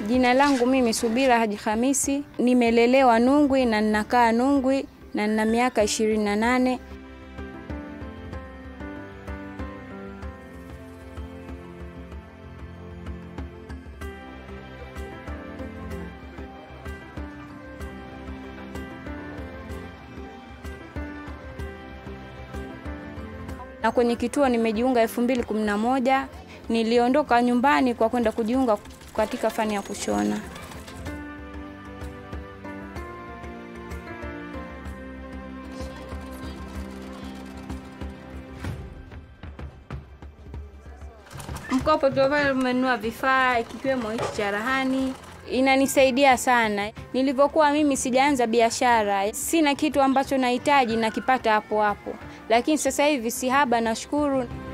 Jina langu mimi Subira Haji Hamisi, nimelelewa Nungwi na ninakaa Nungwi na nina miaka ishirini na nane. na kwenye kituo nimejiunga elfu mbili kumi na moja. Niliondoka nyumbani kwa kwenda kujiunga katika fani ya kushona. Mkopo tu pale umenunua vifaa kikiwemo hichi cha rahani inanisaidia sana. Nilivyokuwa mimi sijaanza biashara, sina kitu ambacho nahitaji nakipata hapo hapo, lakini sasa hivi si haba, nashukuru.